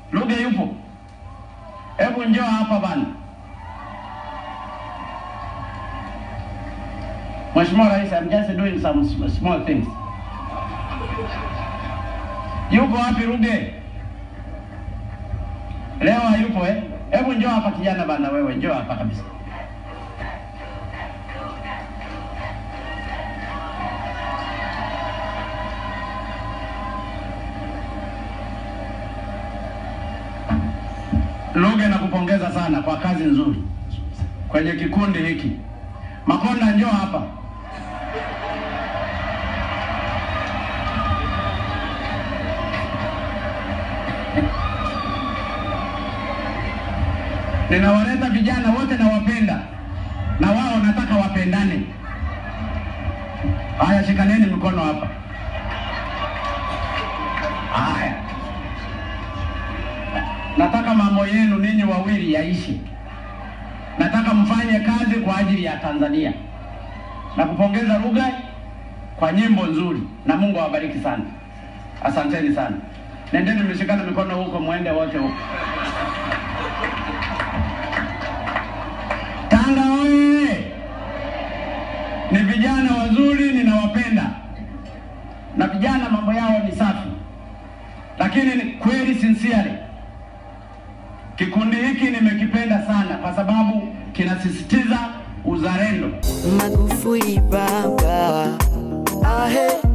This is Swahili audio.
Ruge yupo? Hebu njoo hapa bana. Mheshimiwa Rais, I'm just doing some sm- small things. Yupo wapi Ruge? Leo hayupo eh? Hebu njoo hapa kijana bana, wewe njoo hapa kabisa. Ruge, nakupongeza sana kwa kazi nzuri kwenye kikundi hiki. Makonda, njoo hapa. Ninawaleta vijana wote nawapenda, na wao nataka wapendane. Haya, shikaneni mikono hapa. Haya, nataka mambo yenu ninyi wawili yaishi. Nataka mfanye kazi kwa ajili ya Tanzania. Nakupongeza Ruge kwa nyimbo nzuri, na Mungu awabariki sana. Asanteni sana. Nendeni mshikane mikono huko, mwende wote huko. Tanga oye! Ni vijana wazuri, ninawapenda, na vijana mambo yao ni safi, lakini ni kweli sincerely, kikundi hiki nimekipenda sana kwa sababu kinasisitiza uzalendo. Magufuli baba, ahe,